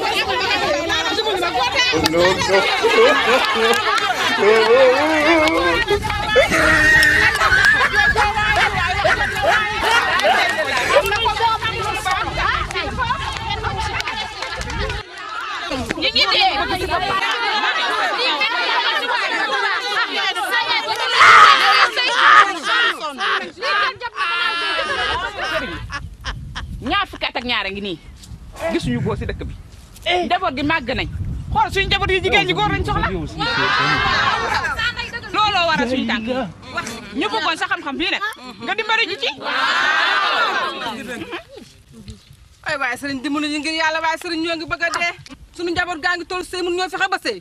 ñi ngi dee ñaar fukki at ak ñaar a ngi nii gisuñu góor si dëkk bi njaboot gi màgg nañ xool suñu njaboot yi jigéen ñi góor lañ soxla looloo waral suñu tànk ñu bëggoon sa xam-xam bii nag nga dimbali ji ci ay waaye sëriñ dimbali ñu ngir yàlla waaye sëriñ ñoo ngi bëgg a dee suñu njaboot gaa ngi toll sëy mun ñoo fexe ba sëy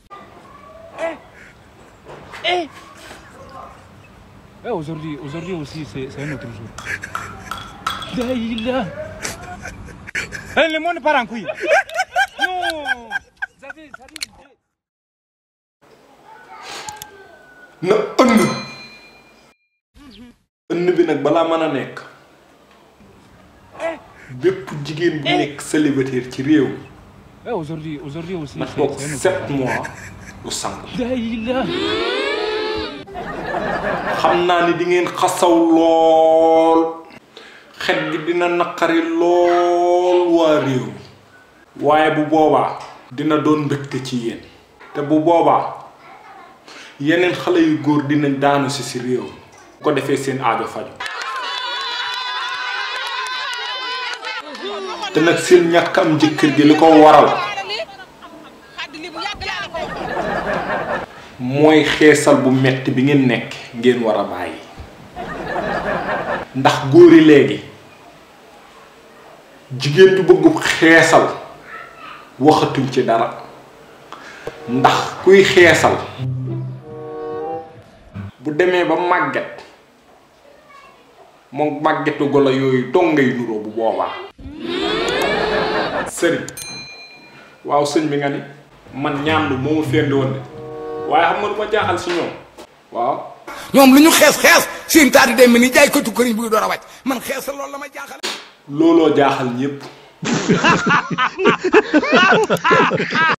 Eh, aujourd'hui, aujourd'hui aussi, c'est c'est un autre jour. Daïla. Eh, le monde part en couille. Non. Ça dit, ça dit. na ënn ënn bi nag balaa mën a nekk bépp jigéen bu nekk célibataire ci réew mi Eh, aujourd'hui, aujourd'hui aussi, na c'est toog c'est un autre sept jour. mois du sang Daïla. xam naa ni di ngeen xasaw lool xet gi dina naqari lool waa réew mi waaye bu boobaa dina doon mbégte ci yéen te bu boobaa yeneen xale yu góor dinañ daanu si si réew mi bu ko defee seen aajo faju te nag seen ñàkk am jëkkër gi li ko waral mooy xeesal bu metti bi ngeen nekk ngeen war a bàyyi ndax góori léegi jigéen ju bëgg xeesal waxatuñ ci dara ndax kuy xeesal bu demee ba màgget moom màggetu golo yooyu dong ngay nuroo bu boobaa sëriñ waaw sëñ bi nga ni man ñaan lu moo ma féndi woon de waaye xam nga lu ma jaaxal si ñoom waaw ñoom lu ñu xees xees seen taat yi day mel ni jaay ko tukkariñ bu door a wàcc man xees loolu la ma jaaxal looloo jaaxal ñépp